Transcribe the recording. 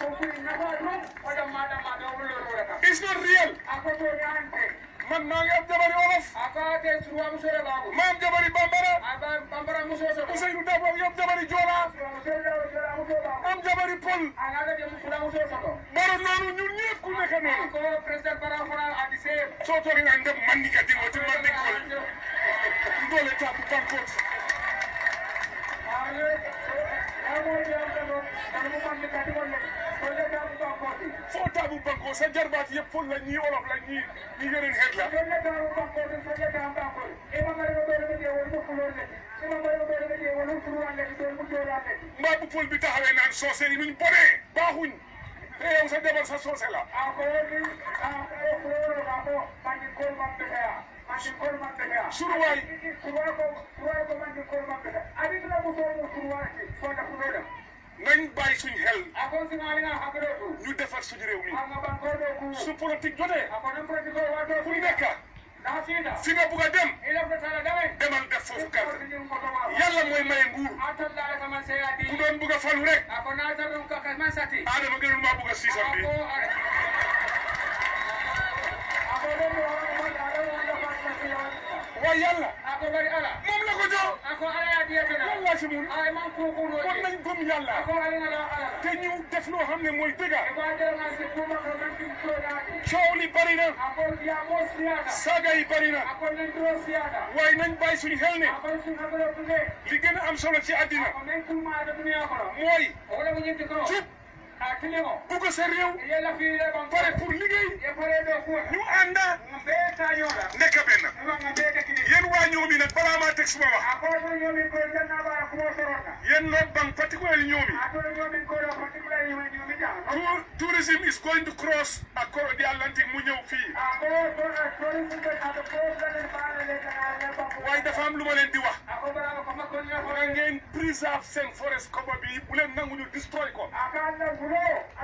it's not real man maa ngi am jabari wolof ma am jabari bambara Ousseynou Dabo ngi am jabari joola am jabari pël baro noonu ñun ñëpp ku nekk noonu soo toogee naan dem man ni ka dingo ti man ni kol ndole tabu bankot foo tabu banko sa jarbaat yëpp pël la ñii wolof la ñii ñi yeneen xeet la mbaa bu pël bi taxawee naan soose yi nuñ bonee baaxuñ te yow sa jabar sa soose la suruwaay nañ bàyyi suñ xel ñu defar suñu réew mi su politique jotee fu nekk fi nga bugg a dem demal def foofu carte yàlla mooy maye nguur ku doon bugg a falu rek Adama gënul maa bugg a siisam bi waaye yàlla moom la ko jox lan laa ci mun kon nañ gëm yàlla te ñu def loo xam ne mooy dëgga coow li bari na saaga yi bari na waaye nañ bàyyi suñu xel ne li gën a am solo ci àddina mooy jub bugg sa réew pare pour liggéey ñu ànda nekk benn yéen waa ñoomi nag balaa maa teg suma wax yéen North Bank particularly ñoomi Tour- tourism is going to cross across the Atlantic mu ñëw fii waaye dafa am lu ma leen di wax na ngeen préserve seen forest cover bi bu leen nangu ñu destroy ko